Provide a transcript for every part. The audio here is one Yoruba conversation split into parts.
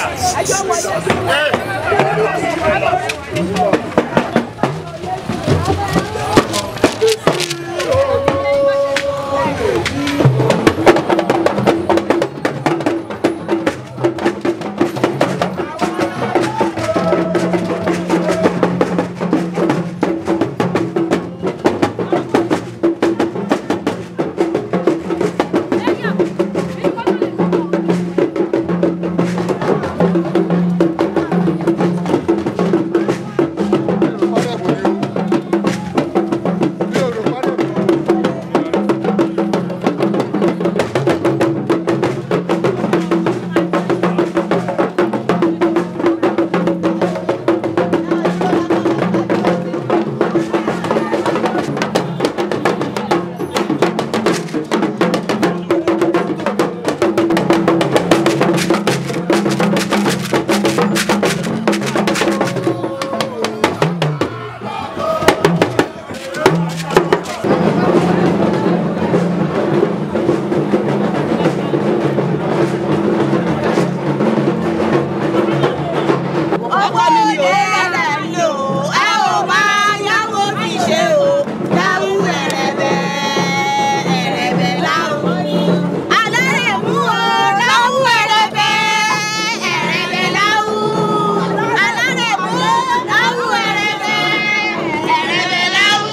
ọkọ mi ni o. ẹ̀rẹ̀ ń lò ó ẹ ò máa yáwó fi ṣe o. dáwù ẹ̀rẹ̀bẹ̀ ẹ̀rẹ̀bẹ̀ láwù ni. alárẹ̀ mú o dáwù ẹ̀rẹ̀bẹ̀ ẹ̀rẹ̀bẹ̀ láwù. alárẹ̀ mú o dáwù ẹ̀rẹ̀bẹ̀ ẹ̀rẹ̀bẹ̀ láwù.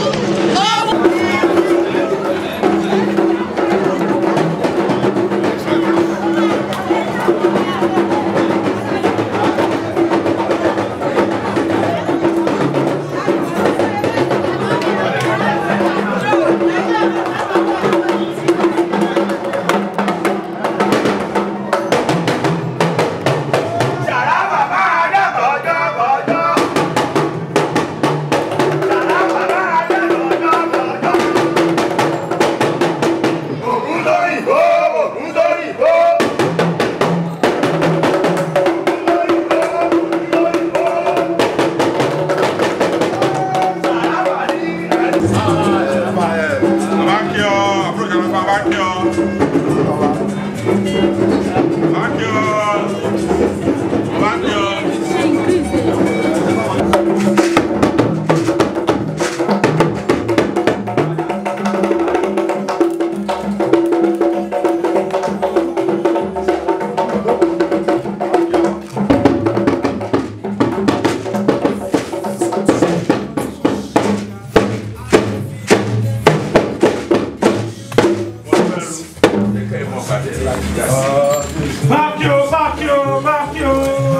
Bákíò, bákíò, bákíò.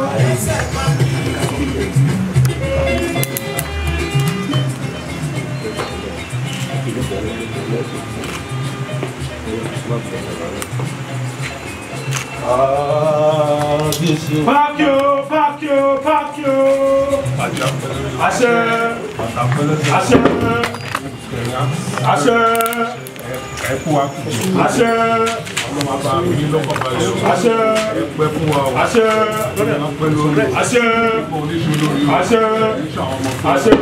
Bákíò, bákíò, bákíò. Àṣẹ. Àṣẹ. Àṣẹ. ẹkú akùnjù Àṣẹ. ọlọ́mọba mi ní lọ́kọ̀ọ́balẹ̀ o Àṣẹ. ẹgbẹ́ fún wa o Àṣẹ. ẹ̀yàn pẹ́ lórí Àṣẹ. ẹ̀kọ́ oníṣẹ́ lórí o Àṣẹ. oníṣẹ́ àwọn ọmọ fún Àṣẹ.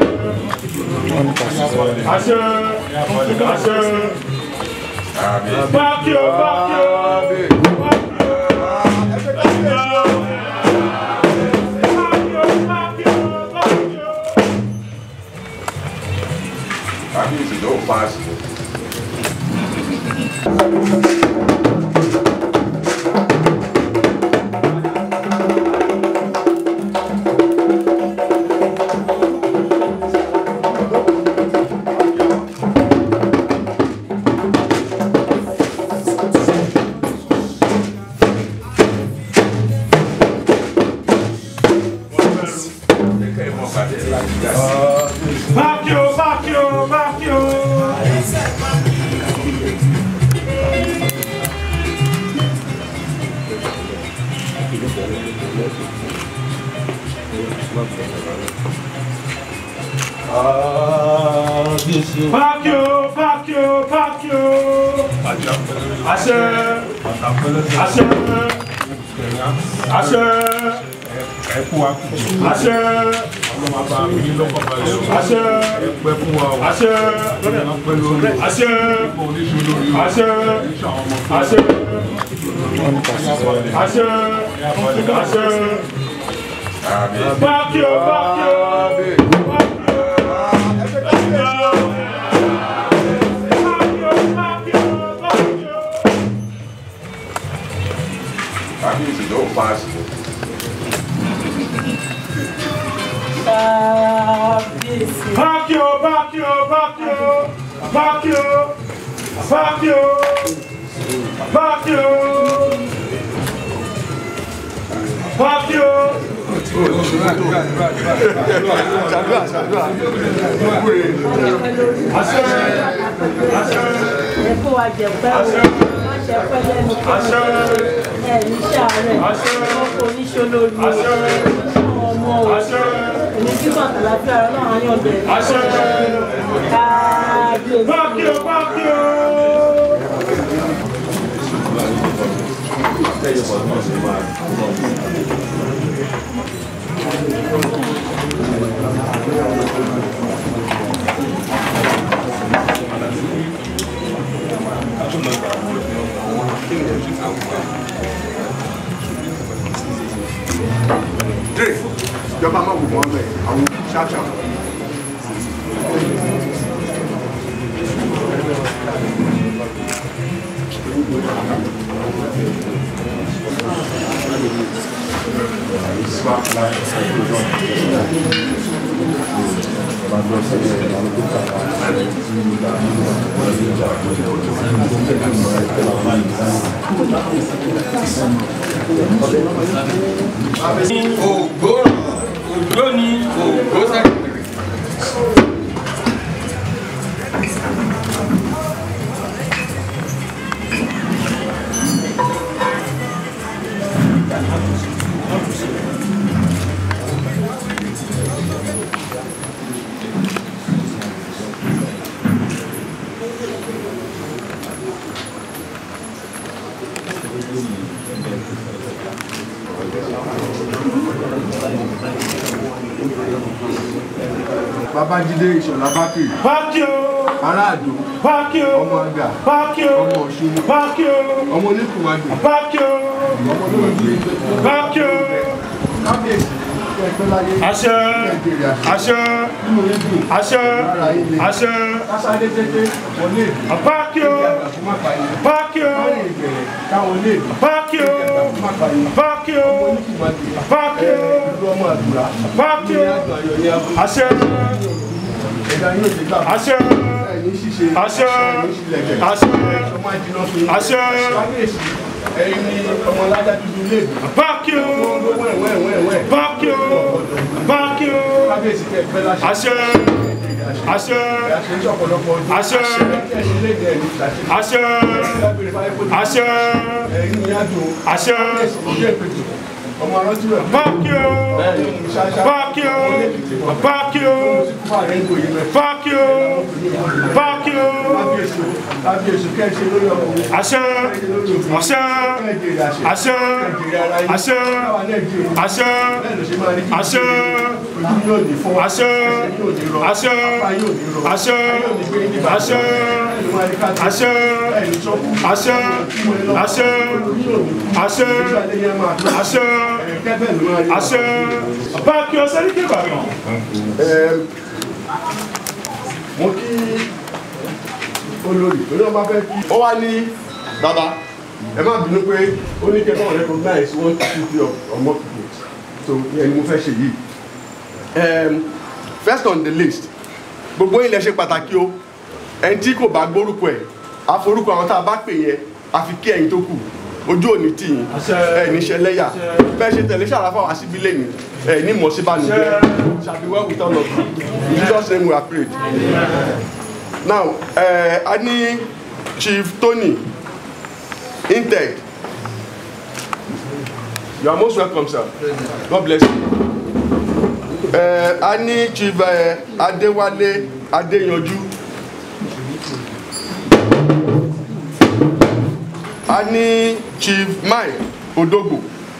Àṣẹ. Àṣẹ. Bákíò, bákíò. kábíyèsí yóò pa àsìkò. Bákíò, bákíò, bákíò. Bákíò, bákíò, bákíò. Àṣẹ. Àṣẹ. Àṣẹ. ẹkú akùnjù Àṣẹ. ọlọ́mọba mi ní lọ́kọ̀ọ́balẹ̀ o Àṣẹ. ẹgbẹ́ fún wa o Àṣẹ. ẹ̀yàn pẹ́ lórí o Àṣẹ. ẹ̀kọ́ oníṣẹ́ lórí o Àṣẹ. oníṣẹ́ àwọn ọmọ fún Àṣẹ. Àṣẹ. Àṣẹ. Báàkì o, báàkì o. Báàkì o. Báàkì o, báàkì o, báàkì o. kábíyèsí yóò paasi ni. Báàkì o, báàkì o, báàkì o. Báàkì o. Báàkì o. Báàkì o. Báàkì o. Àṣẹ. Àṣẹ. ẹ̀kọ́ wa jẹ pẹ́ o wọ́n ṣe pẹ́ lẹ́nu pẹ́ Àṣẹ. ẹ̀ ní sàárẹ̀ Àṣẹ. wọ́n kò ní ṣolórí o Àṣẹ. àwọn ọmọ o Àṣẹ. èmi tí kò àtàlàfíà rẹ náà yàn bẹ̀rẹ̀ Àṣẹ. káàbíyèsí Báàkì o, báàkì o. dre ìjọba máa wò wọ́n bẹ̀ àwọn ṣáṣá. ògbó ni ògbó sẹ́kẹ̀tẹ̀rẹ̀. babájídé ìṣọ̀lá bákì Báàkì o. aráàdó Báàkì o. ọmọ àgà Báàkì o. ọmọ ọ̀ṣun Báàkì o. ọmọ oníkùnwájú Báàkì o. ọmọ olóògbé Báàkì o. kábíyèsí ẹgbẹ́ láyé Àṣẹ. nàìjíríà Àṣẹ. nínú rédíò Àṣẹ. Àṣẹ. kásáré tètè wọlé Báàkì o. ìyàgbà fún mápáyé Báàkì o. káyọ̀ ìbẹ̀rẹ̀ káwọn lè Báàkì o. ìyàgbà fún mápáyé Báàkì o. ọmọ oníkùnwájú Báàkì o. ìlú ọmọ àdúrà Báàkì ní o. àjọ ayọ̀ ní abúlé Àṣẹ. ẹ̀dá yóò ti gbà Àṣẹ. ẹ̀yìn ṣíṣe Àṣẹ. ẹ̀yìn ṣílẹ̀kẹ̀ Àṣẹ. ọmọ àjìnà fún yín Àṣẹ. kábíyèsí ẹ̀yin ni ọmọ alájà dúdú léèdè Báàkì o. wọ́n wẹ̀ wẹ̀ wẹ̀ Báàkì o. Báàkì o. kábíyèsí kẹ́ pẹ́ láṣẹ Àṣẹ. Àṣẹ. àṣẹ ní ọ̀pọ̀lọpọ̀ ọdún Àṣẹ. ẹ̀yin léèdè ẹ̀yin ṣàṣẹ Àṣẹ. lábẹ́rẹ́ fáyé kó Àṣẹ. ẹ̀yin ní àjò Àṣẹ. kábíyèsí kò jẹ́ ìpètè ọmọ arántí rẹ̀ Báàkì o. bẹ́ẹ̀ ni ṣáṣá Báàkì o. Báàkì o. fún ààrẹ ń gòyè rẹ̀ Báàkì o. Báàkì o. kábíyèsí kábíyèsí kẹ́ ṣe lórí ọkùnrin Àṣẹ. Àṣẹ. Àṣẹ. Àṣẹ. Àṣẹ. Àṣẹ. Àṣẹ. Àṣẹ. Àṣẹ. Àṣẹ. Àṣẹ. Àṣẹ. Àṣẹ. Àṣẹ. Àṣẹ. Àṣẹ. Báàkì o sẹ́ni kí Ìbàdàn. mo kí olórí lórí ọba fẹ́ kí. ó wá ní bàbá ẹ má bínú pé ó ní kẹ́kọ̀ọ́ wọn recognize one two three of of more people so ìyẹn ni mo fẹ́ ṣe yìí. Um, first on the list gbogbo ilẹ̀ ṣe pàtàkì o ẹni tí kò bá gbórúkọ ẹ̀ àforúkọ àwọn tá a bá pè yẹn àfi kí ẹ̀yin tó kù ojú òní tì yín Àṣẹ. ẹ̀ níṣẹ́ lẹ́yà bẹ́ẹ̀ ṣe tẹ̀lé ṣàlàfà wá síbí lẹ́yìn ẹ̀ ní mọ̀ọ́síbánijẹ́ shall be well with all of you in Jesus name we are prayed. now uh, a ní chief tony integ you are most welcome sir god bless you uh, a ní chief uh, adéwálé adéyanjú a ní chief mike odogbo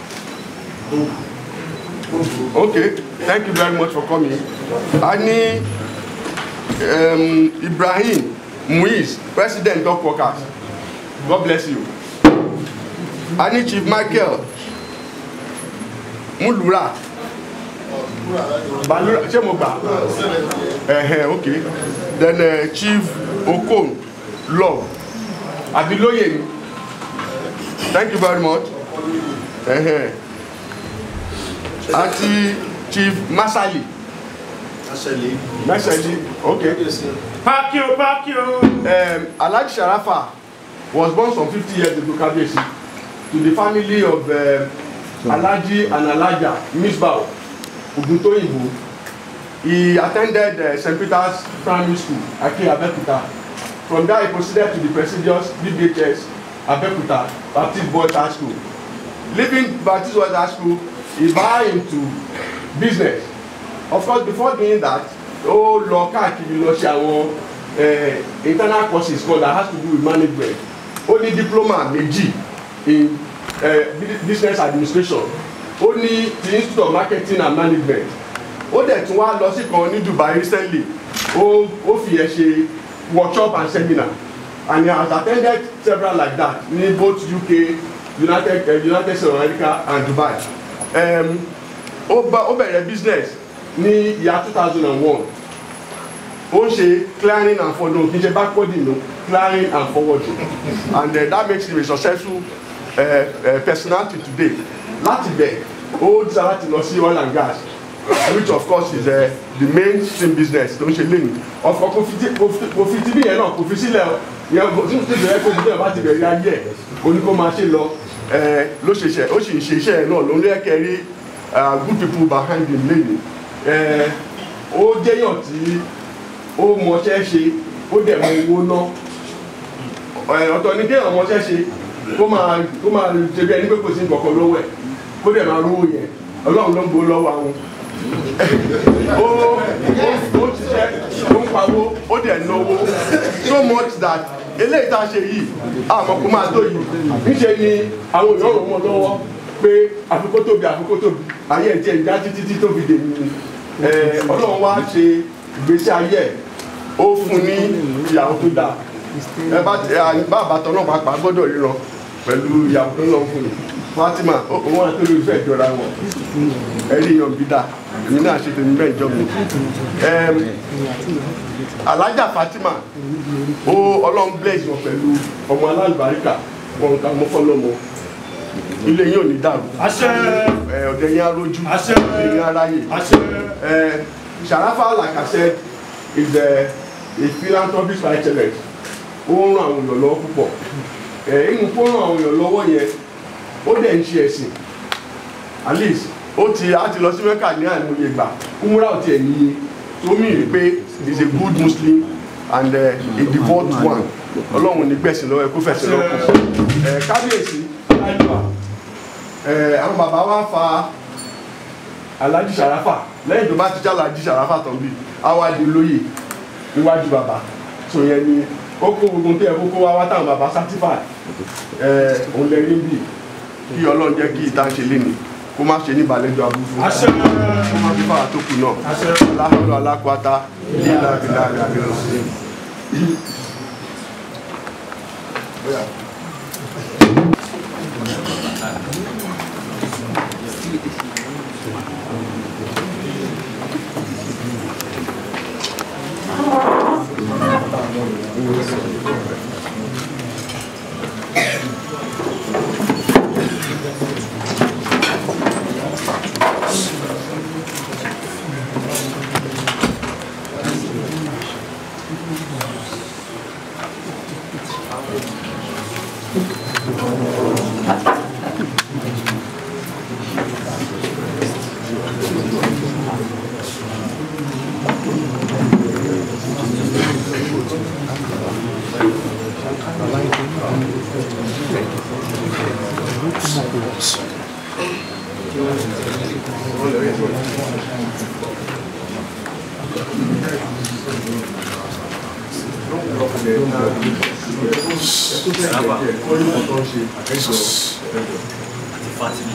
okay thank you very much for coming a ní um, Ibrahim Muiz, President of Workers. God bless you. I need Chief Michael múlùúrà balura ṣé mo gbà ẹ̀hẹ̀ ok then uh, chief okon love abiloye ni thank you very much ẹ̀hẹ̀ àti chief masali masali ok pákí o pákí o. um, alhaji sharafa was born some fifty years ago kabiyesi to the family of um, alhaji and alhaja misbah oguntoyinbo he attended uh, st peters primary school ake abeokuta from there he proceeded to the prestigious bbhs abeokuta baptist boys high school leaving baptist boys high school he buy into business of course before doing that ó lọ káàkiri lọ ṣe àwọn eh, internal courses kan that has to do with management ó ní diploma méjì in eh, bu- business administration ó ní the institute of marketing and management ó dẹ̀ tún wá lọ sí kan ní dubai recently ó ó fi ẹ̀ ṣe workshop and seminar and he has attended several like that ní both uk united uh, united states of america and dubai um, ó bá ó bẹ̀rẹ̀ business ní ìyá two thousand and one ó ń ṣe clearing and forwarding kì í ṣe backwarding no clearing and forwarding and uh, that makes him a successful uh, uh, personality today láti bẹ̀ ó dísà láti lọ sí oil and gas which of course is uh, the mainstream business tó ń ṣe lẹ́nu ọ̀fọ̀ kò fi ti- kò fi kò fi tibí yẹn náà kò fi sílẹ̀ o yẹn kò tí tí bẹ̀rẹ̀ kó ti bẹ̀rẹ̀ bá ti bẹ̀rẹ̀ ayé ẹ̀ oní kó máa ṣe lọ ẹ̀ ló ṣe ṣe ó sì ń ṣe iṣẹ́ ẹ̀ náà ló ń lẹ́kẹ̀ẹ́ rí uh, good people behind him lẹ́nu ẹ̀ ó jẹ́yàn tí ó mọṣẹ́ ṣe ó dẹ̀ mọ owó ná ẹ̀ ọ̀tọ̀ ni kéèyàn mọṣẹ́ ṣe kó máa kó máa ṣe bí ẹni pé kò sí nǹkan kan lọ́wọ́ ẹ̀ kó dẹ̀ máa rówó yẹn ọlọ́run ló ń gbowó lọ́wọ́ àwọn ó ó ó ṣiṣẹ́ ó ń pawó ó dẹ̀ náwó so much that eléyìí tá a ṣe yìí àmọ́ kó máa tó yìí níṣe ni àwọn èèyàn rò wọ́n lọ́wọ́ pé àfikún tóbi àfikún tóbi ayé ẹ̀ tiẹ̀ já títí tí tóbi dè ní ẹ̀ ọlọ́run wá ṣe ìgbésí ayé ẹ̀ ó fún ní ìyàwó tó dáa ẹ bá bá àbátan náà pàápàá gbọ́dọ̀ ríran pẹ̀lú ìyàwó tó lọ́wọ́ fún mi fatima òun àti olùfẹ́ ìjọra wọn ẹ̀rí yan bí dáa èmi náà ṣe tèmi bẹ́ẹ̀ jọ mi alájà fatima ó ọlọ́run bless wọn pẹ̀lú ọmọ alálùbáríkà wọn kà mọ́ fọlọ́mọ ilé yín ò ní dàrú àṣẹ ẹ, ọ̀dẹ̀ yín arójú Àṣẹ. ọ̀dẹ̀ yín aráyè àṣẹ uh, Sharafa, like I said, is a, a philanthropist by excellence. Ó ń ran àwọn èèyàn lọ́wọ́ púpọ̀. Ẹ̀ inú kó ran àwọn èèyàn lọ́wọ́ yẹn, ó dẹ̀ ń ṣe ẹ̀sìn. At least, ó ti á ti lọ sí Mẹ́kà ní àìmọye ìgbà. Kúmúrà ò tiẹ̀ níye. Tó mì rí pé he is a good Muslim and uh, a devout one. Ọlọ́run ní gbẹ̀sìn lọ́wọ́ ẹ kó fẹ̀sìn lọ́kùn. Ẹ̀ kábíyèsí, Láìpẹ́ ẹ̀ àwọn bàbá wa fa alhaji sarafa lẹ́yìn tó bá ti já alhaji sarafa tán bí awadi lóye níwájú bàbá tó yẹn ni ó kó gbogbo tó yẹ kó kó wá wá táwọn bàbá certify ẹ òun lè rí bí kí ọlọ́run jẹ́ kí ìta ṣe lé ní kó má ṣe ní ìbàlẹ́jọ abúlé àṣẹ kó má fi fáwọn tó kù náà àṣẹ aláhùn alákwata lílà bílà àgbẹ̀ lọ. Fatimi.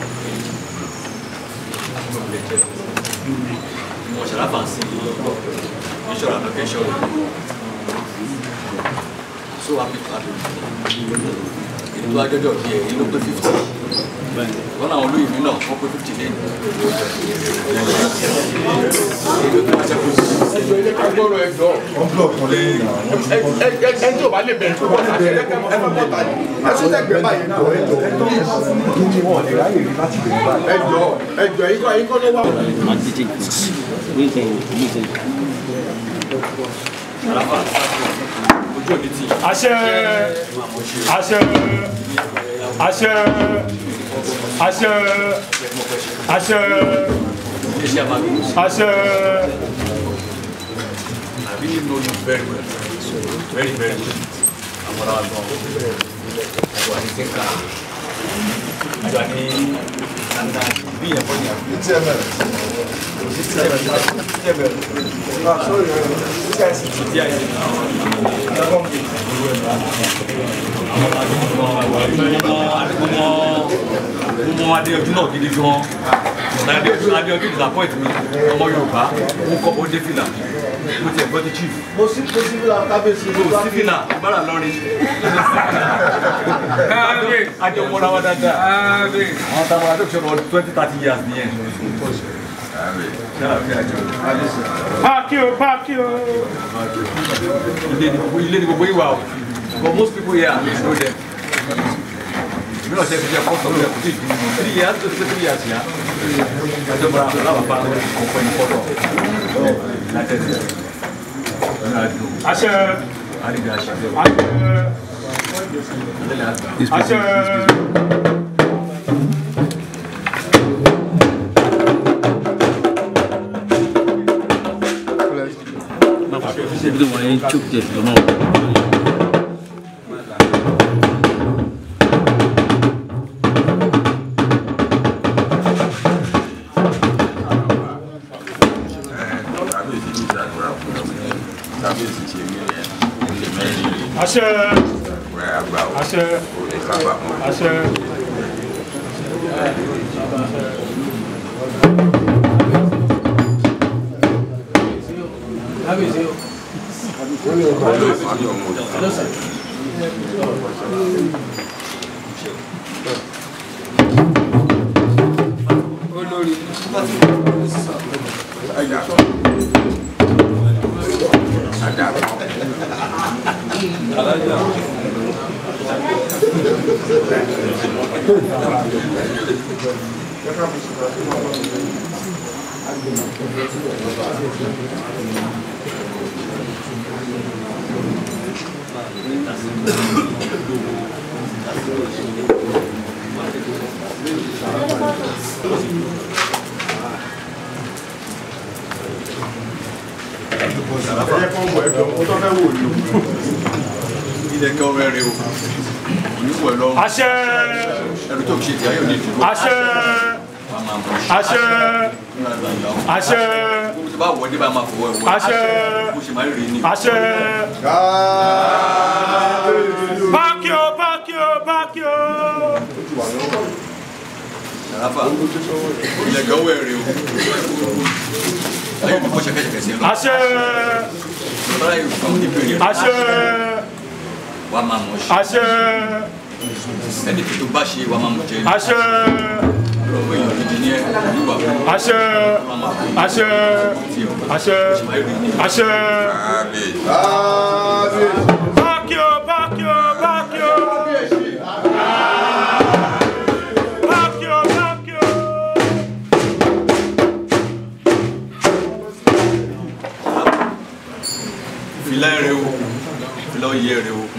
Mo ṣàlàfà sí ìṣòro application. So happy to have you. èyí tó ajọ́jọ́ bí ẹ̀ èyí ló pé fifty wọn àwọn olóyìn mi náà wọ́n pé fifty lẹ́yìn èyí ló tó wá jẹ́ kó ẹjọ́ ilé ká gbọ́rọ̀ ẹjọ́ ẹ tí ò bá lè bẹ̀rẹ̀ tó wọ́n lè bẹ̀rẹ̀ ẹ fẹ́ mọ́ta ni ẹ tún tẹ̀gbẹ́ báyìí náà ẹjọ́ ẹjọ́ ẹjọ́ ẹ̀yin kọ́ ẹ̀yin kọ́ ló wà. ojú òbí ti àṣẹ àṣẹ àṣẹ àṣẹ àṣẹ iléeṣẹ́ àmàgbé àṣẹ I really know you very well very very well àwọn ará gan àjọ àti tẹ́ka àjọ àti kàńtà bí ẹ̀fọ́ ni àbí. mo adéyanjú náà gidi gan adéyanjú adéyanjú disappoint mi ọmọ yorùbá ó kọ ó dé fìlà mo ti ẹ̀gbọ́n ti chief mo sí mo sí fúlà kábíyèsí mo sí fìlà bára lọrin adé mọ́ra wa dáadáa àwọn táwọn adé òṣèlú ọdún twenty thirty years nìyẹn páàkì o páàkì o ilé ni gbogbo ilé ni gbogbo ìwà o but most people here know them mi náà ṣe fi ṣe fọ́tò rẹ̀ kò tí ì dùn mí three years tó ti pé three years yá àjọ mọ́ra aláwọ̀ bá ọ̀pọ̀ ní fọ́tò láti ẹ̀sìn ọ̀nà àdùn àṣẹ àdìgbà àṣẹ àṣẹ àṣẹ àṣẹ Ibi tó wọ́n yẹn chok jẹ sí lọ́mọ́. kábíyèsí ní ìṣàdúrà fún ọmọ yẹn kábíyèsí ṣe mí rẹ̀ ilé mẹ́rin rẹ̀ àṣẹ rẹ̀ àgbà ò àṣẹ lè kábàámọ̀. àṣẹ ẹ̀yẹ kan bọ̀ ẹ̀jọ̀ mo tọ́ fẹ́ wò ni. ilẹ̀ kẹ́ ọmọ ẹ̀rẹ́ o oníwọ̀ lọ́rùn àṣẹ ẹ̀rù tó ṣe ti ayé òní ìdúró àṣẹ àṣẹ àṣẹ mo ti bá wọ̀ ọ́ dé bá máa fọwọ́ ẹ̀wọ́ àṣẹ mo ṣe máa ń rí ni àṣẹ kábíyèsí. páàkì o páàkì o páàkì o àràfà ilẹ̀ kẹ́ ọwọ́ ẹ̀rẹ́ o ayé òní kọ́ ṣẹkẹ́ṣẹkẹ́ sí ẹ lọ àṣẹ bára yóò fún àwọn ìbéèrè àṣẹ wa máa mọ̀ ṣe àṣẹ ẹni tó bá ṣe wa máa mọ̀ jẹ́ àṣẹ ọmọ èèyàn gidi ní ẹ nígbà fún àṣẹ àṣẹ àṣẹ àṣẹ kábíyèsí. kábíyèsí. páàkì o páàkì o páàkì o páàkì o páàkì o. fìlà ẹ̀rẹ́ o fìlà oyè ẹ̀rẹ́ o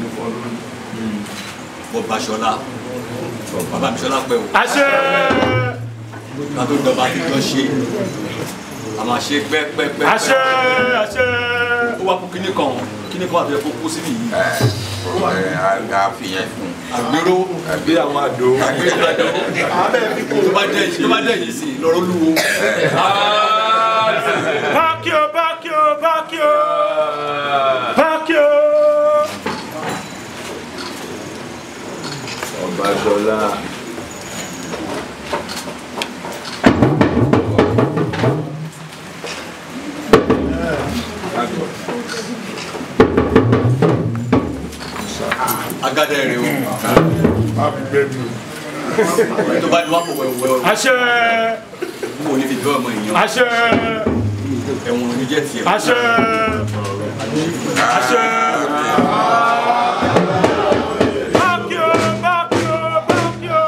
bọ́ Baṣọlá bàbá mi Ṣọlá pẹ́ o àṣẹ ká tó dọ̀bà ti jọ ṣe a máa ṣe pẹ́pẹ́pẹ́ àṣẹ àṣẹ ó wá fún kíní kan kíní kan àti ẹ̀kọ́ kú síbí yìí ẹ a fi yẹn fún àgbérò àbí àwọn àdó. àgbérò àjọ tó bá dẹ̀ yìí tó bá dẹ̀ yìí sí lọ́rọ́ lúwo páàkì o páàkì o páàkì o páàkì o. Ọbaṣọlá. agada rẹ o tó bá ní wà pọ̀ wẹ̀wẹ̀ àṣẹ wò ní fi bẹ́ ọmọ èèyàn àṣẹ ẹ̀wọ̀n ò ní jẹ́ tiẹ̀. àṣẹ àṣẹ. Bákíò, bákíò, bákíò.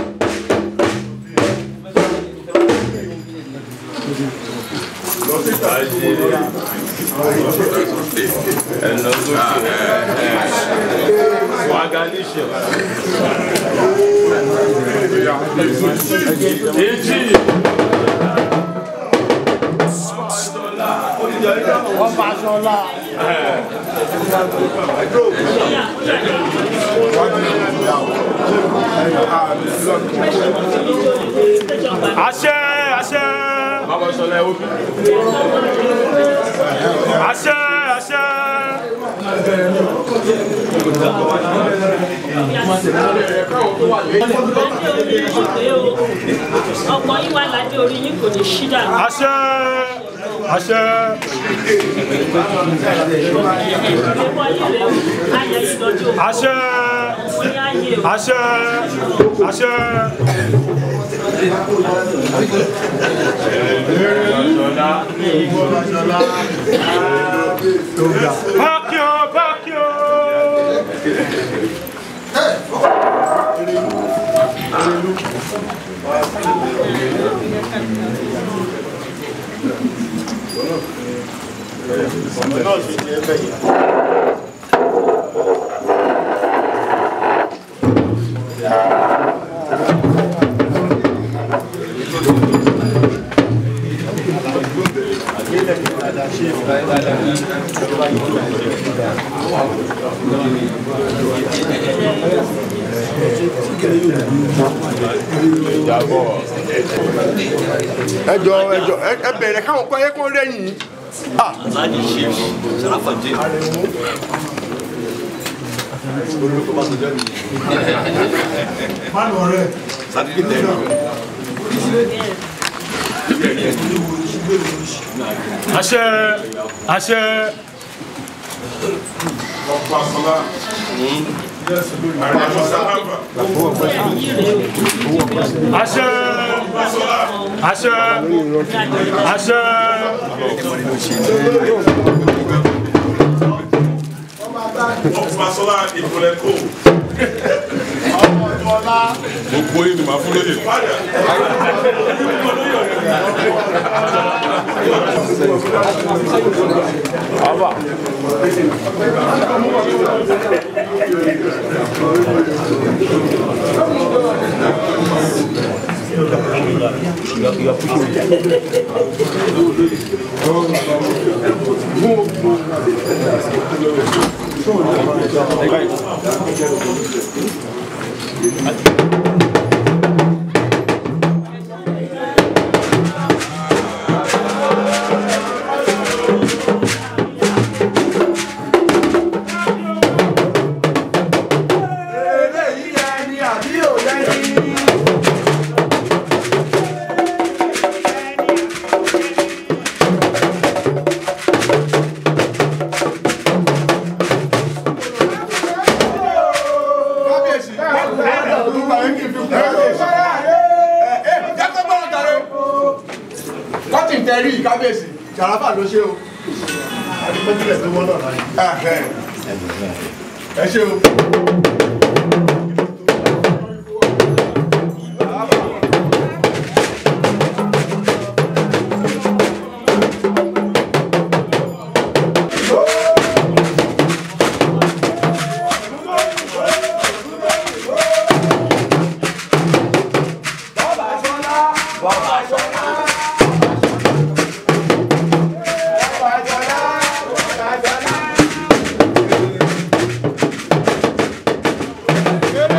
ẹnlọ sókè swagalicious èjì àṣẹ àṣẹ bàbá sọlá ẹwọ bí àṣẹ àṣẹ. ọkọ yín wà ládé orí yín kò ní ṣí dànù. àṣẹ àṣẹ ẹ̀kọ́ yín rẹ̀ ayẹ ìdọ́jú òkú àṣẹ fún yín ayé o. àṣẹ àṣẹ. Bákíò, bákíò. ẹjọ ẹjọ ẹ bẹ̀rẹ̀ káwọn kọ́ ẹ kọ́ rẹ́yìn láti ṣe sàràfàdé sàdídé àṣẹ àṣẹ àṣẹ àṣẹ àṣẹ ọbaṣọlá ìpínlẹ̀ kò gbogbo yìí ni màá fún lóye. kọ́tìn tẹ̀rí kábíyèsí jàràfà ló ṣe o. adúgbòjìlẹ̀ tó wọ́n náà láyé. ẹ ṣe o. Bàbá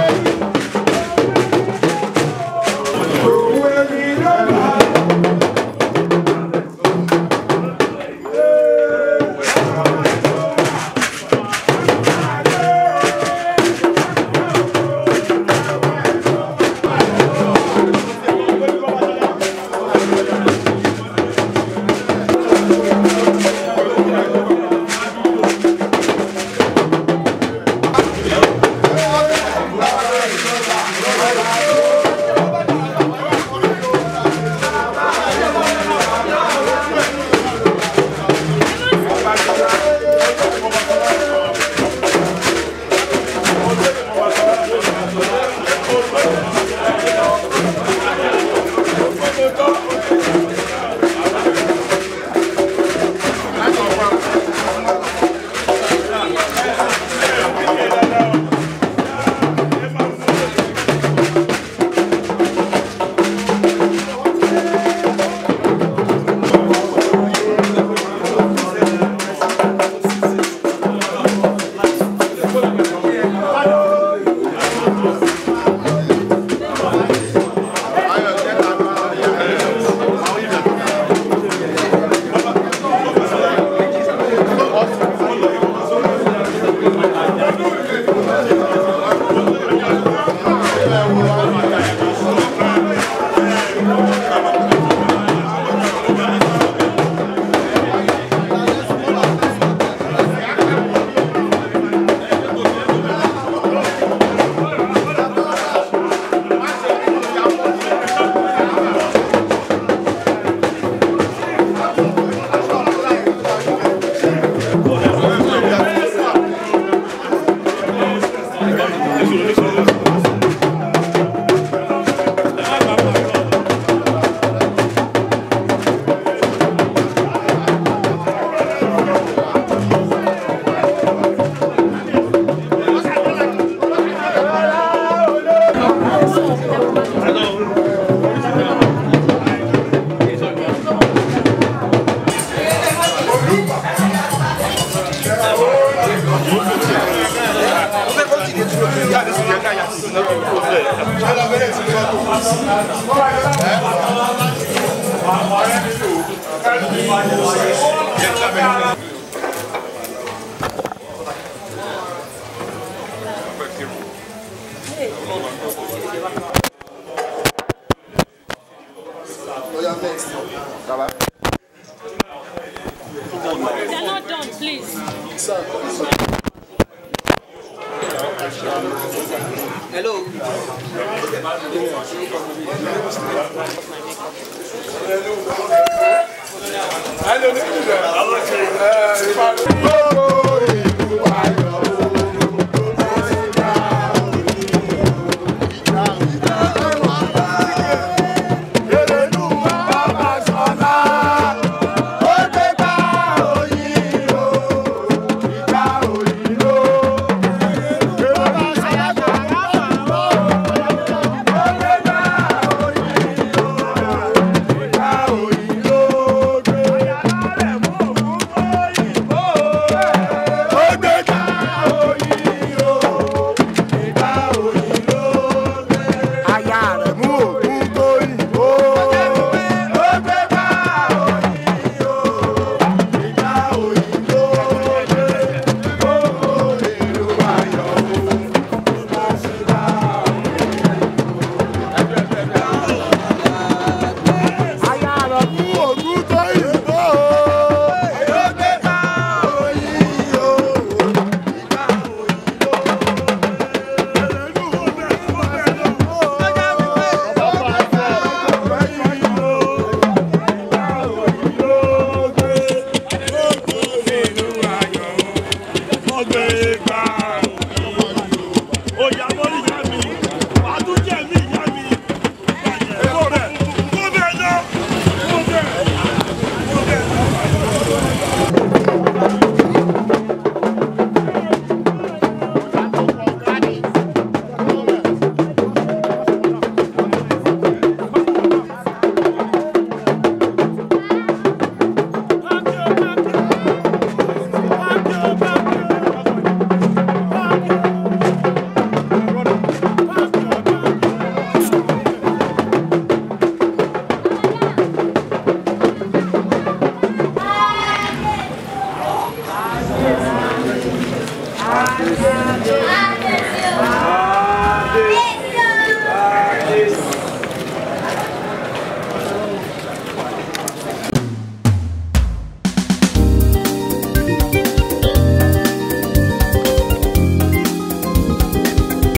jáde sí yẹn káyà sí náà kó bẹ̀. ṣé lọ bẹ̀rẹ̀ sí fọ́tò. They're not done, please. aya rẹ̀ mú òkun tó yìnbó. ó gbé bá òyìnbó ìjà òyìnbó dé gbogbo èrò ayọ̀ o bá ṣe bá aya rẹ̀ mú òkun tó yìnbó. ó gbé bá òyìnbó ìjà Thank you.